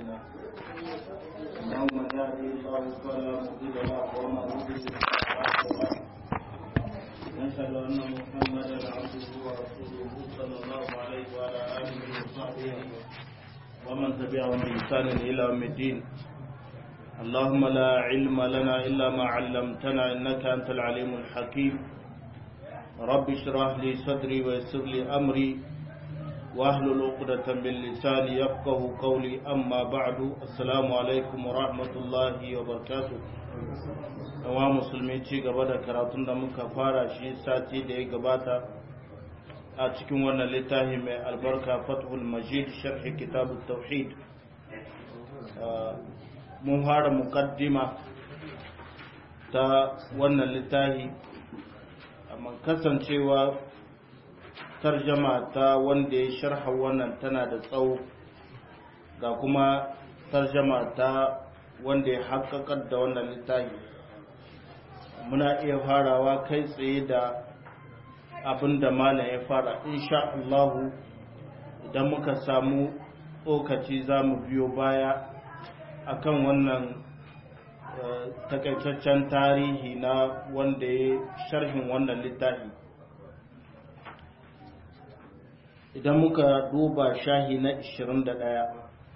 أعمالنا إنه من يهدي الله فلا مضل له ومن يضلل فلا هادي له نشهد أن محمدا عبده ورسوله صلى الله عليه وعلى آله وصحبه ومن تبعهم بإحسان إلى يوم الدين اللهم لا علم لنا إلا ما علمتنا إنك أنت العليم الحكيم رب اشرح لي صدري ويسر لي أمري واحلل عقدة من لساني يفقه قولي أما بعد السلام عليكم ورحمة الله وبركاته yawa musulmi ci gaba da karatun da muka fara shi sati da ya gabata a cikin wannan littafi mai albarka fathul majid sharhi kitabut tauhid mun fara mukaddima ta wannan littafi amma kasancewa tarjama ta wanda ya sharha wannan tana da tsawo ga kuma tarjama ta wanda ya haƙaƙar da wannan littafi muna iya farawa kai tsaye da abin da malam ya fara insha Allahu idan muka samu tsokaci za mu biyo baya akan wannan takaitaccen tarihi na wanda ya sharhin wannan littafi idan muka duba shahi na 21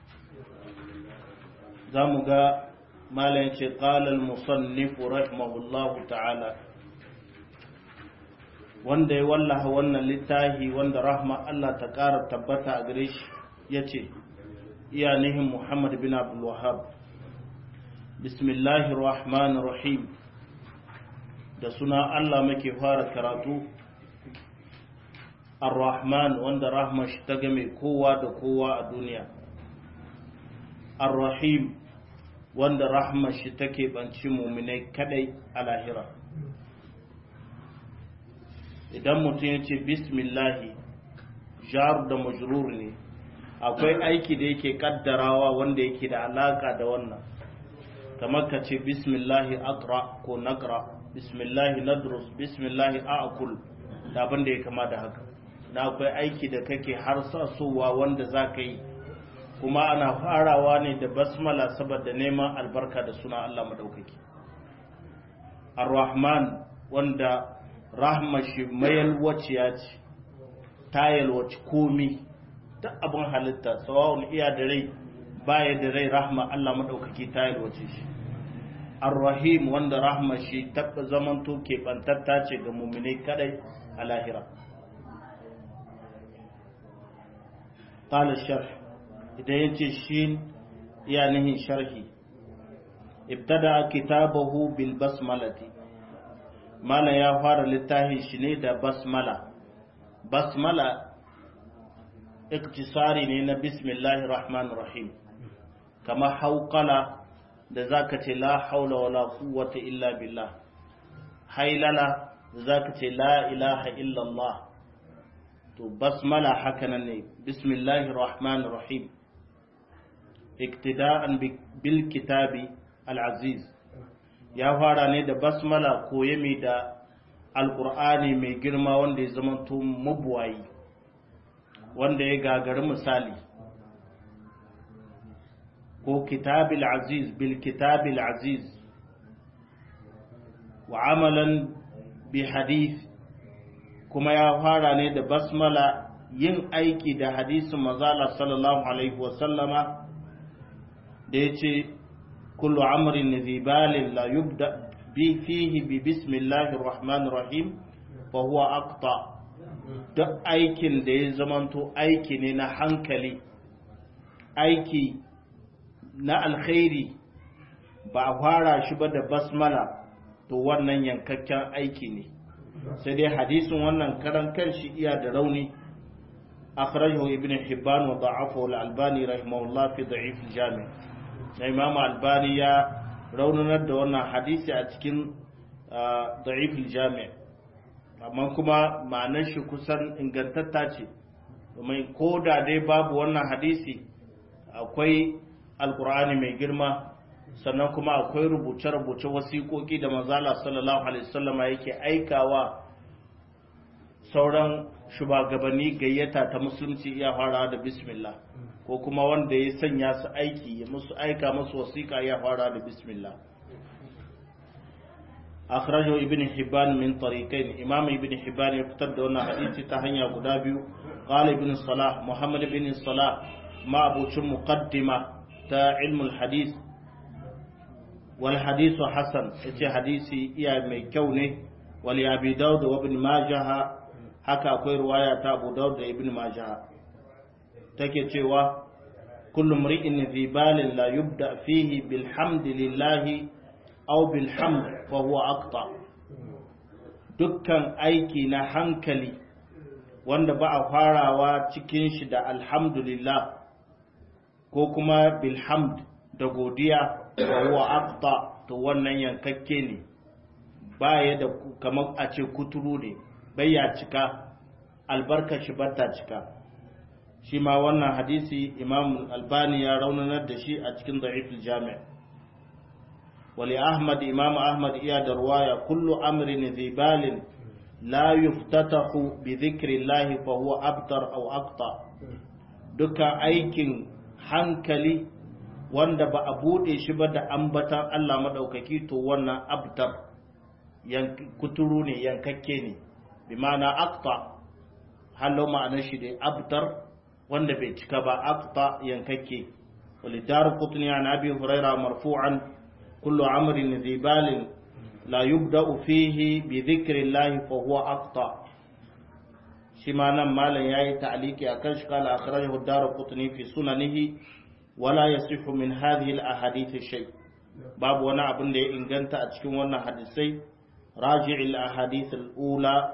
za mu ga malam ce ƙalal musannifu rahimahullahu ta'ala wanda ya wallaha wannan littafi wanda rahma Allah ta ƙara tabbata a gare shi ya ce iya nihin Muhammad bin Abdul Wahab bismillahir rahmanir rahim da suna Allah muke fara karatu ar-rahman wanda rahma shi ta game kowa da kowa a duniya ar-rahim wanda rahma shi take banci muminai kadai a lahira idan mutum ya ce bismillahi jar da majrur ne akwai aiki da yake kaddarawa wanda yake da alaka da wannan kamar ka ce bismillahi aqra ko naqra bismillahi nadrus bismillahi a'kul da abin da ya kama da haka na akwai aiki da kake har sasowa wanda za ka yi kuma ana farawa ne da basmala saboda neman albarka da suna Allah madaukaki ar-rahman wanda rahma shi mayalwaciya ce ta yalwaci komi duk abin halitta sawa'un iya da rai baya da rai rahma Allah madaukaki ta yalwace shi ar-rahim wanda rahma shi tabba zamanto keɓantatta ce ga muminai kadai a lahira قال الشرح idan ya ce shi ya nihin sharhi ibtada kitabahu bil basmalati mala ya fara littafin shi ne da basmala basmala iktisari ne na bismillahir rahmanir rahim kama hauqala da zaka ce la haula wala quwwata illa billah hailala da zaka ce la ilaha illa allah to basmala hakanan ne bismillahir rahmanir rahim iktida'an bil kitabi al-aziz ya fara ne da basmala koye mai da alkur'ani mai girma wanda ya zama to mabuwayi wanda ya gagari misali ko kitabil aziz bil kitabil aziz wa amalan bi hadith kuma ya fara ne da basmala yin aiki da hadisin mazala sallallahu alaihi wasallama da ya ce kullu amrin zibalin la yubda bi fihi bi bismillahir rahmanir rahim fa huwa aqta duk aikin da ya zamanto aiki ne na hankali aiki na alkhairi ba a fara shi ba da basmala to wannan yankakken aiki ne sai dai hadisin wannan karan kanshi iya da rauni akhrajahu ibn hibban wa da'afahu al-albani rahimahullah fi da'if al-jami' na imam albani ya raunanar da wannan hadisi a cikin da'if al-jami' amma kuma ma'anar shi kusan ingantatta ce domin ko da dai babu wannan hadisi akwai alkur'ani mai girma sannan kuma akwai rubuce-rubuce wasiƙoƙi da manzala sallallahu alaihi wasallama yake aikawa sauran shugabanni gayyata ta musulunci iya fara da bismillah ko kuma wanda ya sanya su aiki ya musu aika musu wasiƙa ya fara da bismillah akhrajo ibn hibban min tariqain imam ibn hibban ya fitar da wannan hadisi ta hanya guda biyu qala ibn salah muhammad ibn salah ma abucin muqaddima ta ilmul hadith wal hadithu hasan yace hadisi iya mai kyau ne wal abi daud wa ibn majah haka akwai ruwaya ta abu daud da ibn majah take cewa kullu mri'in fi balin la yubda fihi bilhamdillahi aw bilhamd fa huwa aqta dukkan aiki na hankali wanda ba a farawa cikin shi da alhamdulillah ko kuma bilhamd da godiya wa huwa aqta to wannan yankakke ne baya da kamar a ce kuturu ne bai ya cika albarkar shi bata cika shi ma wannan hadisi imam albani ya raunanar da shi a cikin da'iful jami' wali ahmad imam ahmad iya da ruwaya kullu amrin zi balin la yuftatahu bi dhikrillahi fa huwa abtar aw aqta dukkan aikin hankali wanda ba a bude shi ba da ambatan Allah madaukaki to wannan abtar kuturu ne yankakke ne bi ma'ana aqta hallo ma'anar shi da abtar wanda bai cika ba aqta yankakke walidar qutni an abi huraira marfu'an kullu amrin dhi balin la yubda'u fihi bi dhikri llahi fa huwa aqta shi ma nan malam yayi ta'liqi akan shi kala akhrajahu dar qutni fi sunanihi wala yasihu min hadhihi al ahadith shay babu wani abin da ya inganta a cikin wannan hadisai raji'il ahadith al ula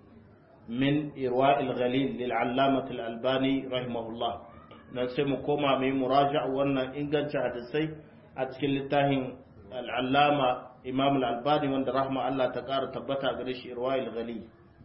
من إرواء الغليل للعلامة الألباني رحمه الله نسمى كوما من مراجع وانا إنجان شهدسي أتكل لتاهن العلامة إمام الألباني وان رحمة الله تقار تبتا قريش إرواء الغليل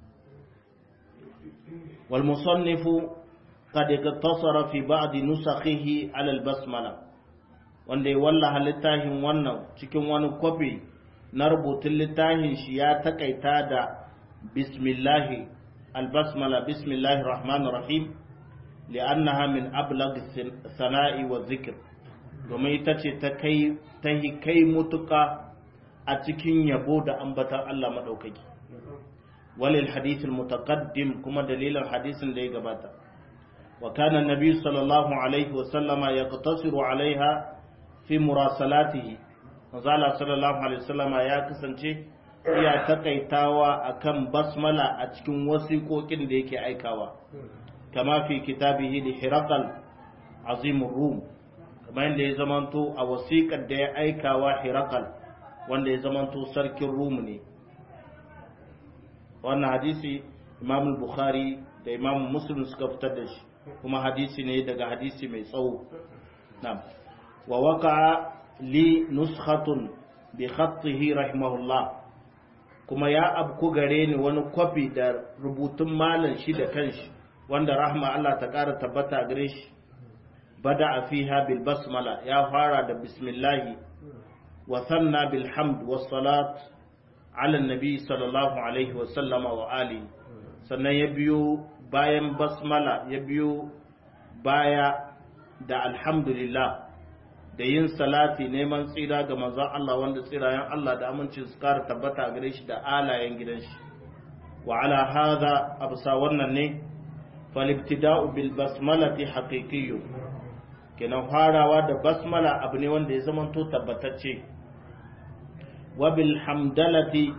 والمصنف قد اقتصر في بعض نسخه على البسملة wanda ya wallaha littafin wannan cikin wani kwafi na rubutun littafin shi ya takaita da bismillahi البسملة بسم الله الرحمن الرحيم لأنها من أبلغ الثناء والذكر domin ita ce ta yi kai mutuka a cikin yabo da ambatan Allah maɗaukaki walil hadithin mutaqaddim kuma dalilin hadisin da ya gabata wa kana nabi sallallahu alaihi wa sallama yaqtasiru alaiha fi murasalatihi manzala sallallahu alaihi wa sallama ya kasance iya takaitawa akan basmala a cikin wasiƙoƙin da yake aikawa kama fi kitabihi da hirakal azimin rum kamar yadda ya zamanto a wasiƙar da ya aikawa hirakal wanda ya zamanto sarkin rum ne wannan hadisi imam bukhari da imam muslim suka fitar da shi kuma hadisi ne daga hadisi mai tsawo wa waka li nuskhatun bi khattihi rahimahullah kuma ya abku gare ni wani kwafi da rubutun malam shi da kanshi wanda rahma Allah ta ƙara tabbata gare shi bada a fiha bil basmala ya fara da bismillahi wa sanna bil hamd was salat ala nabi sallallahu alaihi wa sallama wa ali sannan ya biyo bayan basmala ya biyo baya da alhamdulillah da yin salati neman tsira ga manzon Allah wanda tsirayen Allah da amincin su kara tabbata gare shi da alayen gidan shi wa ala hadha absa wannan ne falibtida'u bil basmalati haqiqiyyu kenan farawa da basmala abu ne wanda ya zama to tabbatacce wa bil hamdalati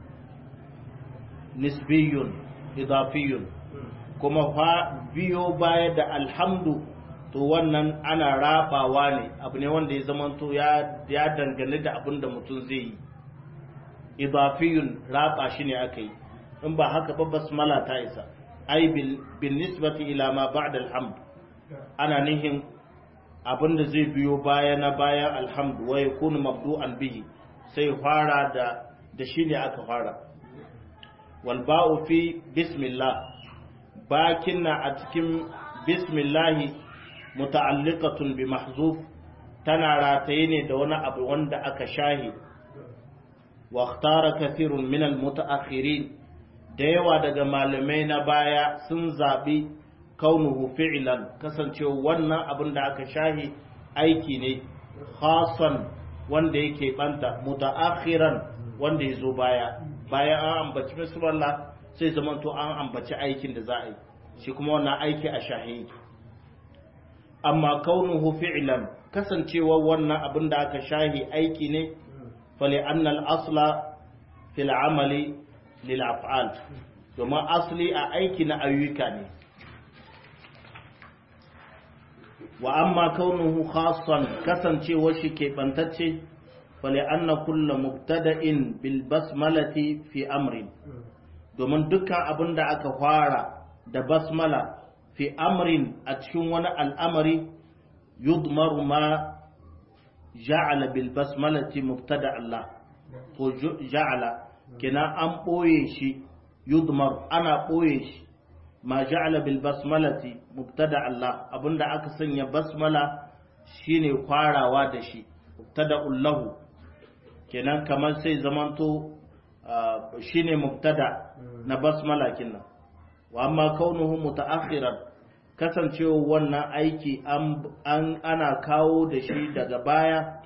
nisbiyun idafiyun kuma fa biyo baya da alhamdu to wannan ana rabawa ne abu ne wanda ya zamanto ya dangane da abin da mutum zai yi idafiyun raba shi ne aka yi in ba haka ba basmala ta isa ai bin nisbati ila ma ba'da alhamd ana nihin abin da zai biyo baya na bayan alhamdu wa yakunu mabdu'an bihi sai fara da da shi ne aka fara wal ba'u fi bismillah bakin na a cikin bismillahi muta'alliqatun bi mahzuf tana rataye ne da wani abu wanda aka shahi wa ikhtara kathirun min al da yawa daga malamai na baya sun zabi kaunuhu fi'lan kasancewa wannan abin da aka shahi aiki ne khasan wanda yake banta mutaakhiran wanda ya zo baya bayan an ambaci bismillah sai zamanto an ambaci aikin da za a yi shi kuma wannan aiki a shahi amma kaunuhu fi'lan kasancewa wannan abin da aka shahi aiki ne fali annal asla fil amali lil af'al domin asli a aiki na ayyuka ne wa amma kaunuhu khassan kasancewa shi keɓantacce fali anna kulla mubtada'in bil basmalati fi amrin domin dukkan abin da aka fara da basmala fi amrin a cikin wani al'amari yudmaru ma ja'ala bil basmalati mubtada Allah ko ja'ala kina an ɓoye shi yudmar ana ɓoye shi ma ja'ala bil basmalati mubtada Allah abinda aka sanya basmala shine kwarawa da shi mubtada lahu kenan kamar sai zamanto shine mubtada na basmala kinnan wa amma kaunuhu mutaakhiran kasancewa wannan aiki an ana kawo da shi daga baya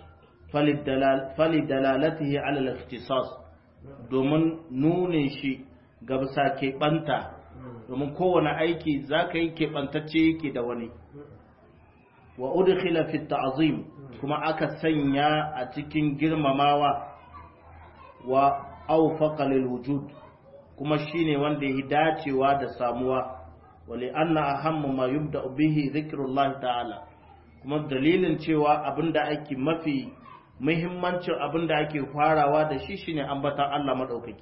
fali dalalatihi ala al-ikhtisas domin nunin shi ga bisa keɓanta domin kowane aiki za ka yi keɓantacce yake da wani wa udkhila fi ta'zim kuma aka sanya a cikin girmamawa wa awfaqa lil wujud kuma shine wanda ya dacewa da samuwa wali anna ahammu ma yubda bihi zikrullah ta'ala kuma dalilin cewa abinda ake mafi muhimmancin abinda ake farawa da shi shine ambatan Allah madaukaki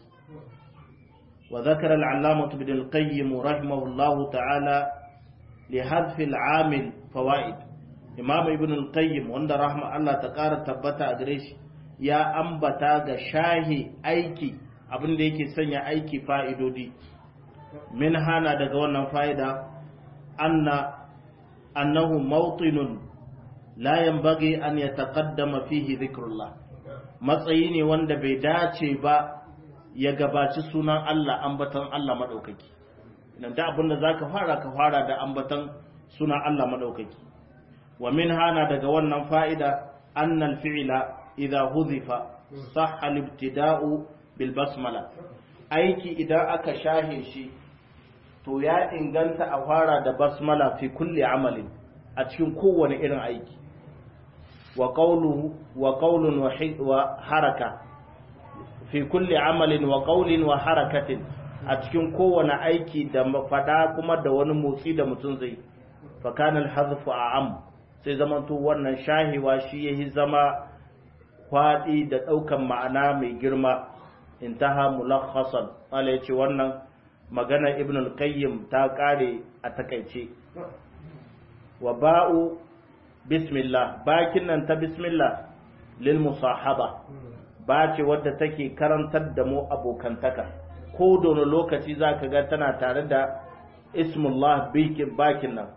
وذكر العلامة ابن القيم رحمه الله تعالى لحذف العامل فوائد إمام ابن القيم وند رحمة الله تقار تبتا أدريش يا أنبتا شاهي أيكي abin da yake sanya aiki fa'idodi min hana daga wannan fa'ida anna annahu mawtinun la yanbaghi an yataqaddama fihi dhikrullah matsayi ne wanda bai dace ba ya gabaci sunan Allah ambatan Allah maɗaukaki idan da abin da za ka fara ka fara da ambatan sunan Allah maɗaukaki wa min hana daga wannan fa'ida annal fi'ila idha huzifa sahha libtida'u bil basmala aiki idan aka shahe shi to ya inganta a fara da basmala fi kulli amalin a cikin kowane irin aiki wa qawluhu wa qawlun wa haraka fi kulli amalin wa qawlin wa harakatin a cikin kowane aiki da fada kuma da wani motsi da mutum zai fa kana al-hadfu a'am sai zaman to wannan shahiwa shi yahi zama kwadi da daukan ma'ana mai girma intaha mulakhasan ala yace wannan magana ibn al-qayyim ta kare a takaice wa ba'u bismillah bakin nan ta bismillah lil musahaba ba ce wadda take karantar da mu abokantaka ko da wani lokaci za ka ga tana tare da ismullah bakin nan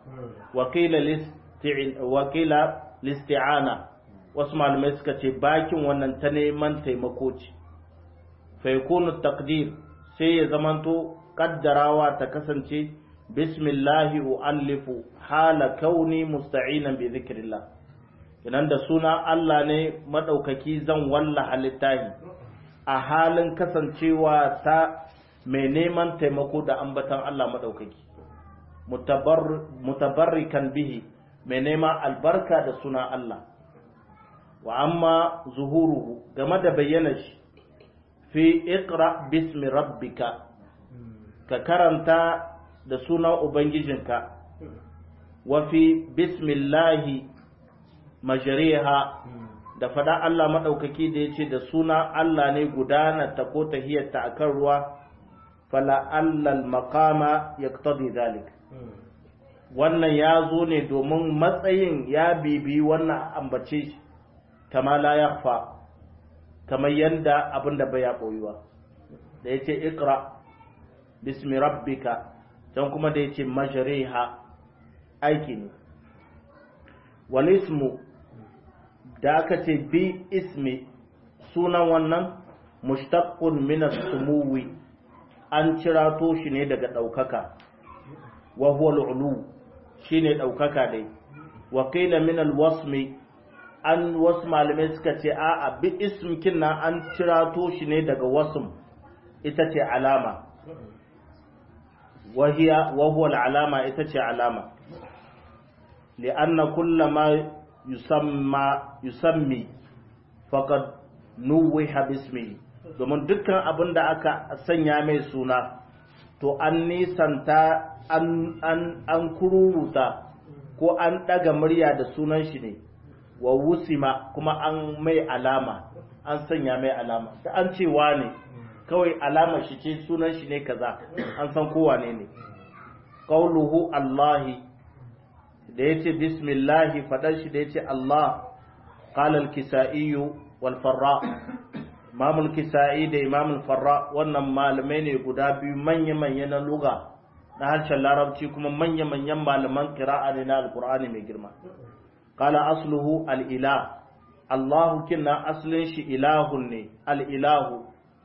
wakila listi'ana wasu malamai suka ce bakin wannan ta neman taimako ce faikunu takdir sai ya zamanto kaddarawa ta kasance bismillahi u'allifu hala kauni musta'inan bi zikrillah idan da suna Allah ne maɗaukaki zan wallaha littahi a halin kasancewa ta mai neman taimako da ambatan Allah maɗaukaki mutabarrikan bihi mai neman albarka da suna Allah wa amma zuhuruhu game da bayyana shi fi iqra bismi rabbika ka karanta da suna ubangijinka wa fi bismillahi majariha da fada Allah maɗaukaki da ya ce da suna Allah ne gudana ta ko tahiyarta a kan ruwa fala allal makama ya zalik wannan ya zo ne domin matsayin ya bibi wannan ambace shi kama la yakhfa kamar yanda abin da bai ya boyuwa da yace iqra bismi rabbika can kuma da yace majriha aiki ne wal ismu da aka ce bi ismi sunan wannan mushtaqqun min as-sumuwi an cirato shi ne daga ɗaukaka wa huwa al-ulu shine daukaka dai wa qila min al-wasmi an wasu malamai suka ce a a bi ismkin nan an cirato shi ne daga wasm ita ce alama wahiya wa huwa al-alama ita ce alama li'anna kullama yusamma yusammi faqad nuwiha bismihi domin dukkan abin da aka sanya mai suna to an nisanta an an an kururuta ko an daga murya da sunan shi ne wa wusima kuma an mai alama an sanya mai alama da an ce ne kawai alama shi ce sunan shi ne kaza an san kowa ne ne qauluhu allahi da yace bismillahi fadar shi da yace allah qala al-kisai wal farra imam al-kisai da imam al-farra wannan malamai ne guda biyu manya manya na lugha na harshen larabci kuma manya manyan malaman qira'a ne na alqur'ani mai girma qala asluhu al-ilah Allahu kinna aslin shi ilahun ne al-ilahu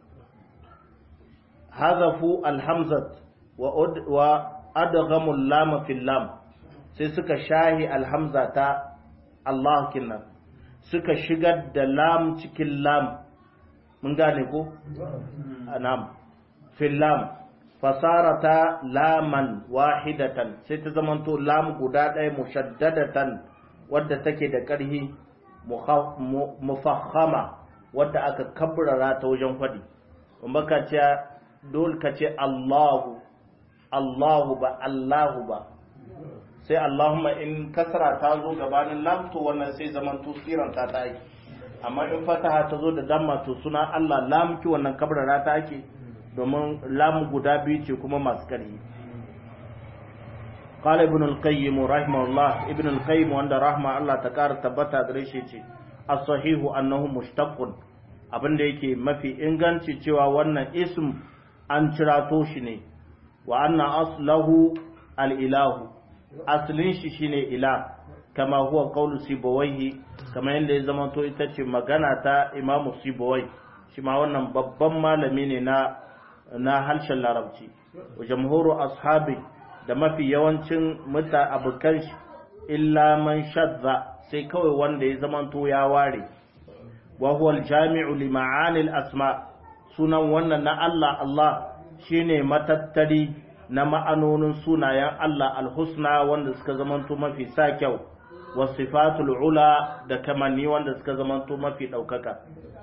hazafu alhamzat wa adghamu lam fil lam sai suka shahi alhamza ta Allah kinnan suka shigar da lam cikin lam mun gane ko anam fil lam fasarata laman wahidatan sai ta zamanto lam guda ɗaya mushaddadatan wadda take da ƙarhi mufakhama wadda aka kabrara ta wajen faɗi kuma ka ce dole ka ce Allahu Allahu ba Allahu ba sai Allahumma in kasra ta zo gabanin lam to wannan sai zaman to siran ta ta yi amma in fataha ta zo da damma to suna Allah lam ki wannan kabrara ta ake domin lam guda biyu ce kuma masu karhi قال ابن القيم رحمه الله ابن القيم وند رحمه الله تكار تبتا gare shi ce as-sahihu annahu mushtaqqun abinda yake mafi inganci cewa wannan ism an cirato shi ne wa anna aslahu al-ilahu aslin shi shine ilah kama huwa qawlu sibawaihi kama yanda ya zama to ita ce magana ta imamu sibawai shi ma wannan babban malami ne na na harshen larabci wa jamhuru ashabi da mafi yawancin muta abokan shi illa man shadda sai kawai wanda ya zamanto ya ware wa huwa al-jami'u li ma'ani al-asma sunan wannan na Allah Allah shine matattari na ma'anonin sunayen Allah al-husna wanda suka zamanto mafi sa kyau wa sifatul ula da kamanni wanda suka zamanto mafi daukaka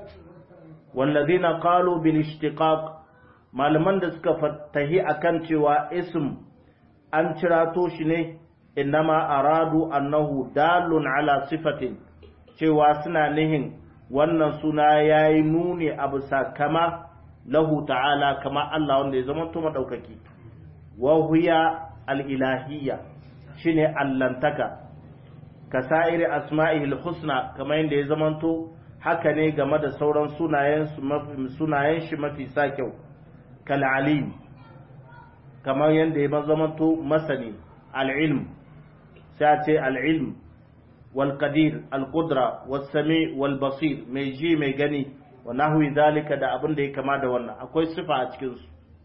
wallazina qalu bil ishtiqaq malaman da suka fattahi akan cewa ism an cirato shi ne innama aradu annahu dalun ala sifatin cewa suna nihin wannan suna yayi nuni a bisa kama lahu ta'ala kama Allah wanda ya zama to madaukaki wa huya al-ilahiyya shine allantaka kasa'iri asma'ihi al-husna kama yanda ya zama to haka ne game da sauran sunayen sunayen shi mafi sa kyau kal alim kamar yadda ya zamanto masani al'ilm sai a ce al'ilm walƙadir alƙudra wasami walbasir mai ji mai gani wa nahwi zalika da abin da ya kama da wannan akwai sifa a cikinsu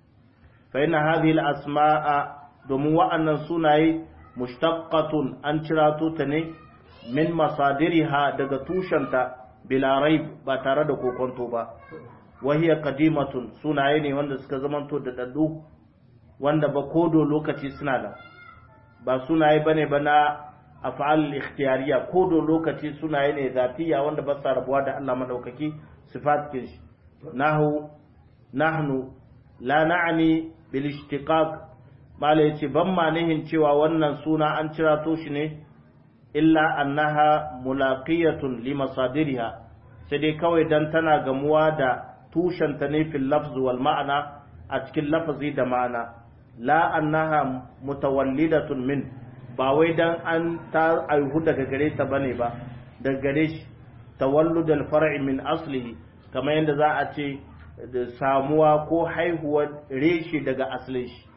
fa yana hadhihi asmaa domin wa'annan sunaye mushtaqqatun an cirato ta ne min masadiriha daga tushenta bila raib ba tare da kokonto ba wahiya qadimatun sunaye ne wanda suka zamanto da daddu wanda ba kodo lokaci suna da ba sunaye bane ba na af'al ikhtiyariya kodo lokaci sunaye ne zatiya wanda ba sa rabuwa da Allah madaukaki sifat kin shi nahu nahnu la na'ni bil ishtiqaq mala yace ban ma nihin cewa wannan suna an cira to shi ne illa annaha mulaqiyatun li masadiriha sai dai kawai dan tana gamuwa da tushenta ne fil lafz wal ma'ana a cikin lafazi da ma'ana la annaha mutawallidatun min ba wai dan an ta aihu daga gare ta bane ba daga gare shi tawallud al-far'i min aslihi kamar yadda za a ce da samuwa ko haihuwar reshe daga aslin shi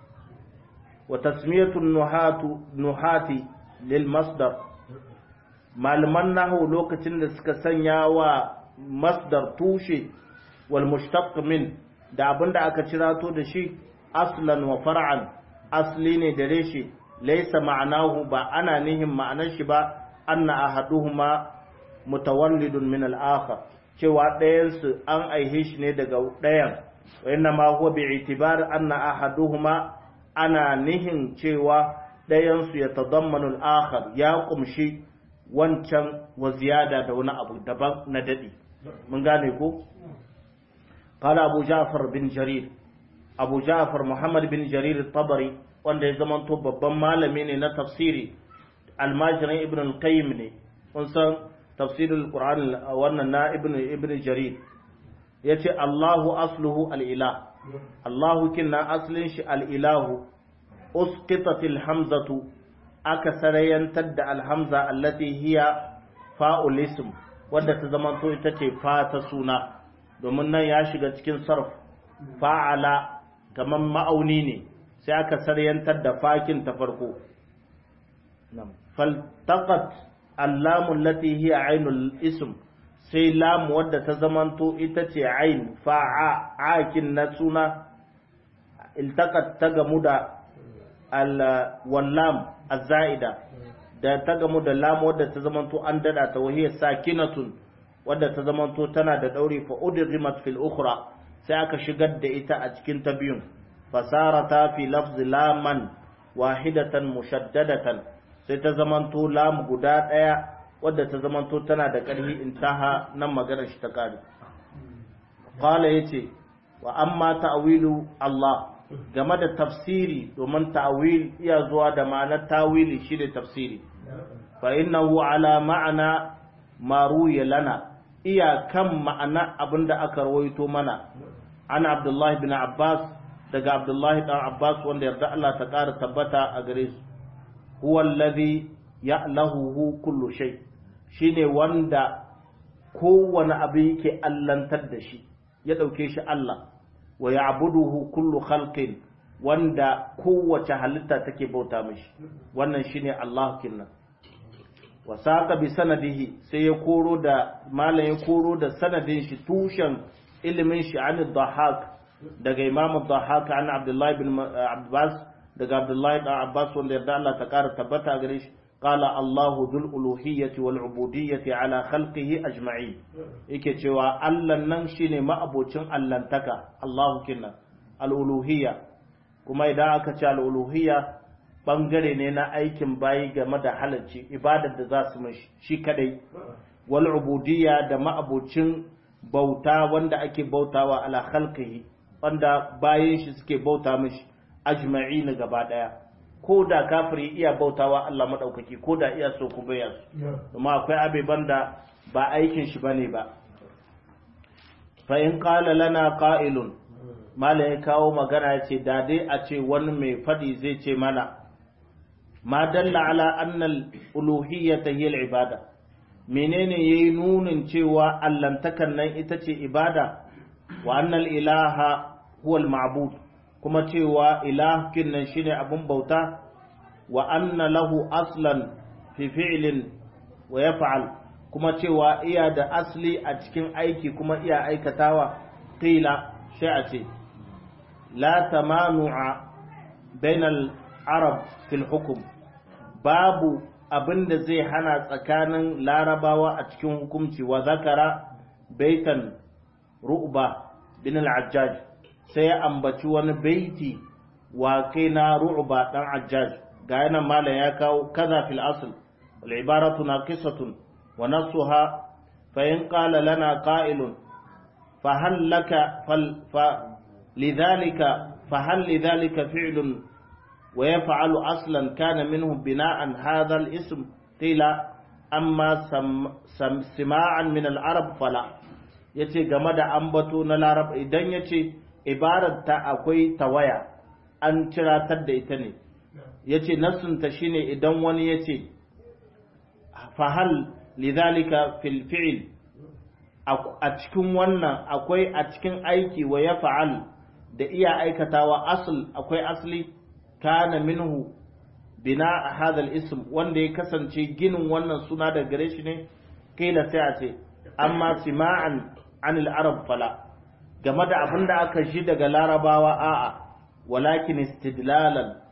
wa tasmiyatu nuhatu nuhati lil masdar malaman nahu lokacin da suka sanya wa masdar tushe wal mushtaq min da abinda aka cirato da shi aslan wa far'an asli ne da reshe laysa ma'anahu ba ana nihin ma'anar shi ba anna ahaduhuma mutawallidun min al-akhar cewa ɗayan su an aihe shi ne daga ɗayan wa inna ma huwa bi itibar anna ahaduhuma ana nihin cewa ɗayan su yatadammanu al-akhar ya kumshi wancan wa ziyada da wani abu daban na dadi mun gane ko قال أبو جعفر بن جرير أبو جعفر محمد بن جرير الطبري wanda ya zama to babban malami ne na tafsiri almajirin ibn al-qayyim ne kun san tafsirul qur'an wannan na ibn ibn jarir yace Allahu asluhu al-ilah Allahu kinna aslin shi al-ilahu usqitat al-hamzatu aka sarayantar da al-hamza allati hiya fa'ul ism wanda ta zama to ita ce fa ta suna domin nan ya shiga cikin sarf fa'ala kamar ma'auni ne sai aka saryantar da fakin ta farko faltaqat allamun lati hiya ainul ism sai lamu wadda ta zamanto ita ce ain fa'a akin na suna iltaqat ta gamu da wallam azza'ida da ta gamu da lamu wadda ta zamanto an dada ta wahiyar sakinatun wadda ta zamanto tana da ɗauri fa udghimat fil ukhra sai aka shigar da ita a cikin ta biyun fasarata fi lafzi laman wahidatan mushaddadatan sai ta zamanto lam guda ɗaya wadda ta zamanto tana da ƙarfi intaha nan maganar shi ta kare qala yace wa amma ta'wilu Allah game da tafsiri domin ta'wil iya zuwa da ma'anar tawili shi da tafsiri fa innahu ala ma'ana ma ruya lana iyakan ma'ana abinda aka rawaito mana ana abdullahi bin abbas daga abdullahi dan abbas wanda yarda Allah ta ƙara tabbata a gare su huwa allazi ya'lahu kullu shay shine wanda kowane abu yake allantar da shi ya dauke shi Allah wa ya'buduhu kullu khalqin wanda kowace halitta take bauta mishi wannan shine Allah kinnan wasaqa bi sanadihi sai ya koro da malam ya koro da sanadin shi tushen ilimin shi an dhahak daga imam dhahak an abdullahi bin abbas daga abdullahi dan abbas wanda yarda Allah ta kara tabbata gare shi qala Allahu dhul uluhiyyati wal ubudiyyati ala khalqihi ajma'in yake cewa Allah nan shine ma'abocin allantaka Allahu kinna al uluhiyya kuma idan aka ce al uluhiyya bangare ne na aikin bayi game da halarci ibadar da za su mashi shi kadai wal ubudiyya da ma'abocin bauta wanda ake bautawa ala khalqihi wanda bayan shi suke bauta mashi ajma'in gaba daya ko da kafiri iya bautawa Allah madaukaki ko da iya so ku baya su kuma akwai abeban da ba aikin shi bane ba fa in qala lana qa'ilun mala ya kawo magana ya ce da dai a ce wani mai fadi zai ce mana ma dalla ala annal uluhiyyata hiya ibada menene yayi nunin cewa allantakan nan ita ce ibada wa annal ilaha huwa al-ma'bud kuma cewa ilahin nan shine abun bauta wa anna lahu aslan fi fi'lin wa yaf'al kuma cewa iya da asli a cikin aiki kuma iya aikatawa qila sai a ce la tamanu'a bainal arab fil hukum babu abin da zai hana tsakanin larabawa a cikin hukumci wa zakara baitan ru'ba bin al-ajjaj sai ya ambaci wani baiti wa kai na ru'ba dan ajjaj ga yanan malam ya kawo kaza fil asl wal ibaratu naqisatun wa nasuha fa in qala lana qa'ilun fa hal laka fal fa lidhalika fa hal lidhalika fi'lun ويفعل أصلا كان منه بناء هذا الاسم قيل أما سم سم سماعا من العرب فلا yace game da ambato na larab idan yace ibarar ta akwai tawaya an ciratar da ita ne yace nassunta shine idan wani yace fahal lidhalika fil fi'l a cikin wannan akwai a cikin aiki wa ya fa'al da iya aikatawa asl akwai asli kana minhu bina a hadal ism wanda ya kasance ginin wannan suna da gare shi ne kila sai a ce amma sima'an anil arab fala game da abin da aka ji daga larabawa a'a walakin istidlalan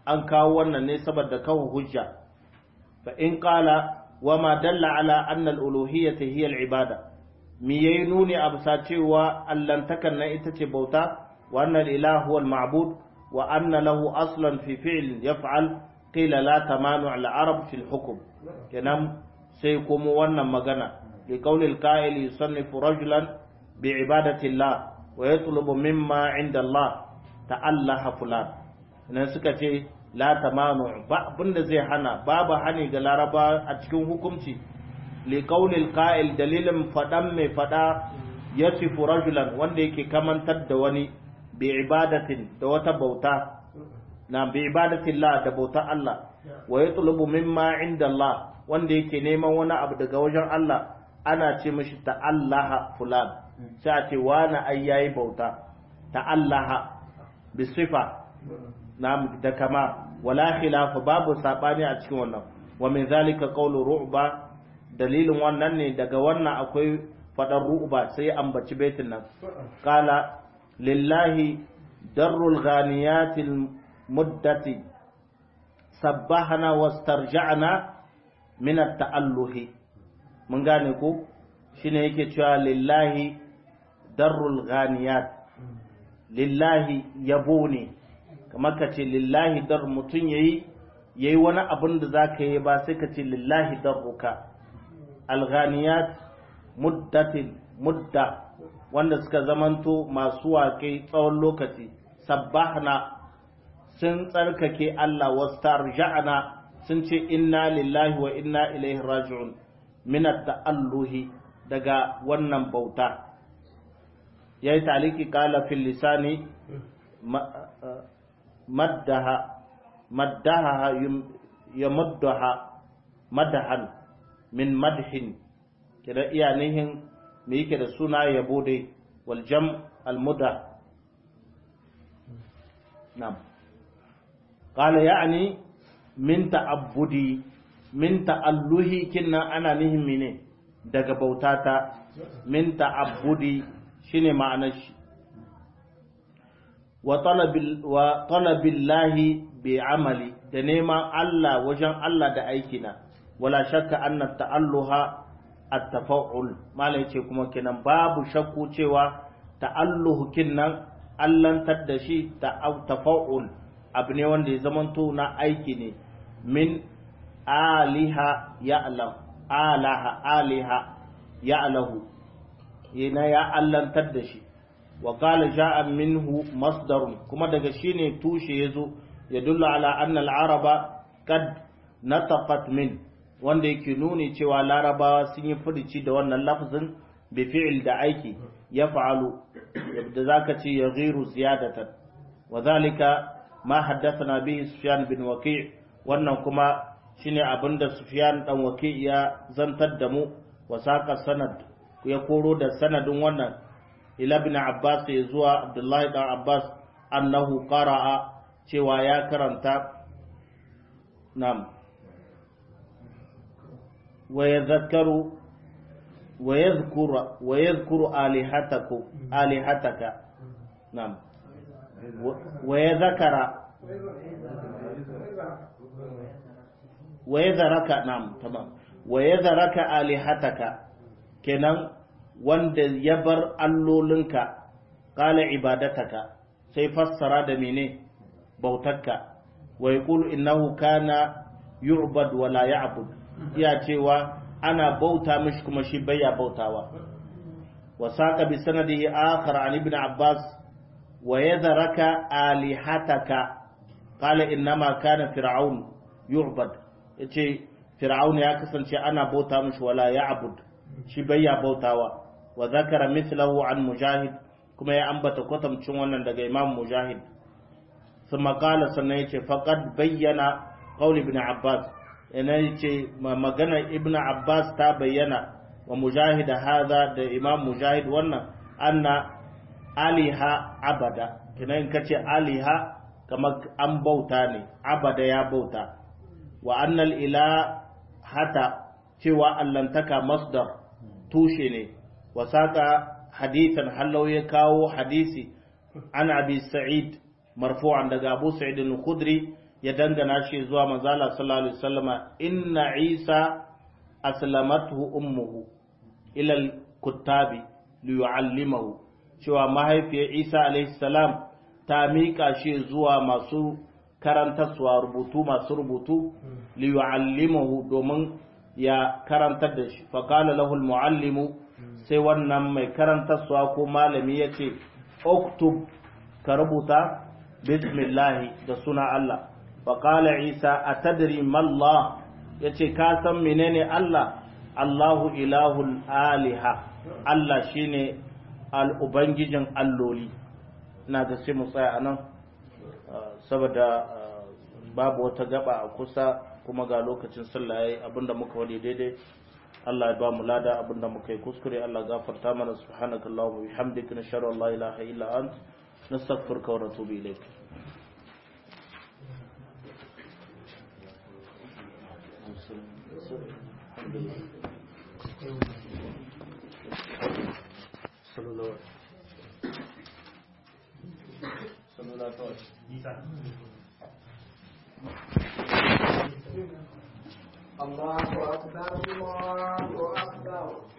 an kawo wannan ne saboda kawo hujja fa in qala wa ma dalla ala anna al-uluhiyyah hiya al-ibada mi yayi nuni a bisa cewa allantakan nan ita ce bauta wa anna al-ilahu huwa al-ma'bud wa anna lahu aslan fi fi'l yaf'al qila la tamanu al-arab fi al-hukm kenan sai kuma wannan magana li qawli al-qa'il yusannifu rajulan bi ibadati Allah wa yatlubu mimma 'inda Allah ta'allaha fulan nan suka ce la tamanu ba abinda zai hana babu hani ga laraba a cikin hukunci li qaulil qa'il dalilin fadan mai fada yasifu rajulan wanda yake kamantar da wani bi ibadatin da wata bauta na bi ibadatillah da bauta Allah wa yatlubu mimma inda Allah wanda yake neman wani abu daga wajen Allah ana ce mishi ta'allaha fulan sai a ce wani ai yayi bauta ta'allaha bi sifa na da kama wala khilafa babu sabani a cikin wannan wa min zalika qawlu ru'ba dalilin wannan ne daga wannan akwai fadar ru'ba sai ambaci baitin nan qala lillahi darrul ghaniyatil muddati sabbahana wastarja'na min at-ta'alluhi mun gane ko shine yake cewa lillahi darrul ghaniyat lillahi yabo ne kamar ka ce lillahi dar mutum yayi yayi wani abin da zaka yi ba sai ka ce lillahi darruka alghaniyat muddatin mudda wanda suka zamanto masu waƙe tsawon lokaci sabbahna sun tsarkake Allah wastarja'na sun ce inna lillahi wa inna ilaihi raji'un min at-ta'alluhi daga wannan bauta yayi taliki qala fil lisani maddaha maddaha yamuddaha madahan min madhin kida iya nihin me yake da suna yabo dai wal jam al mudah na'am qala ya'ni min ta'abbudi min ta'alluhi kinna ana nihin mene daga bautata min ta'abbudi shine ma'anar shi wa talabillahi bi amali da neman Allah wajen Allah da aikina wala shakka anna ta'alluha at-tafa'ul malai ce kuma kenan babu shakku cewa ta'alluhu kinnan allantar da shi tafa'ul abu ne wanda ya zamanto na aiki ne min aliha ya'lam alaha aliha ya'lahu yana ya allantar da shi wa qala ja'a minhu masdarun kuma daga shine tushe yazo yadullu ala anna al-araba kad nataqat min wanda yake nuni cewa larabawa sun yi furici da wannan lafzin bi fi'il da aiki ya fa'alu yadda zaka ce ya ghiru ziyadatan wa zalika ma haddathana bihi sufyan bin waqi' wannan kuma shine abinda sufyan dan waqi' ya zantar da mu wa saqa sanad ya koro da sanadin wannan ila ibn abbas ya zuwa abdullahi dan abbas annahu qara'a cewa ya karanta nam ويذكر ويذكر ويذكر آلهتكم آلهتك نعم ويذكر ويذرك نعم تمام ويذرك آلهتك kenan wanda ya bar allolinka qala ibadataka sai fassara da mene bautarka wa yaqulu innahu kana yu'bad wa la ya'bud iya cewa ana bauta mishi kuma shi baya bautawa wa saqa bi sanadihi akhar an ibn abbas wa yadharaka alihataka qala innama kana fir'aun yu'bad yace fir'aun ya kasance ana bauta mishi wala ya'bud shi baya bautawa wa zakara mithlahu an mujahid kuma ya ambata kwatamcin wannan daga imam mujahid ثم قال sannan yace faqad bayyana qaul ibn abbas yana ce maganar ibn abbas ta bayyana wa mujahid hadha da imam mujahid wannan anna aliha abada kinan kace aliha kamar an bauta ne abada ya bauta wa annal ila hata cewa allantaka masdar tushe ne wa saka hadithan hallau ya kawo hadisi an abi sa'id marfu'an daga abu sa'id al-khudri ya dangana shi zuwa manzala sallallahu alaihi wasallama inna isa aslamatuhu ummuhu ila al-kuttabi liyu'allimahu cewa mahaifiyar isa alaihi salam ta miƙa shi zuwa masu karantarsuwa rubutu masu rubutu liyu'allimahu domin ya karantar da shi faqala lahu al-muallimu sai wannan mai karantarsuwa ko malami yace uktub ka rubuta bismillah da suna Allah faqala isa atadri mallah yace ka san menene Allah Allahu ilahul aliha Allah shine al-ubangijin alloli ina da sai mu tsaya anan saboda babu wata gaba a kusa kuma ga lokacin sallah yayi abinda muka wani daidai Allah ya ba mu lada abinda muka yi kuskure Allah gafarta mana subhanakallahumma wa bihamdika nashhadu an la ilaha illa ant nastaghfiruka wa natubu ilayk sallallahu sallallahu الله أكبر الله أكبر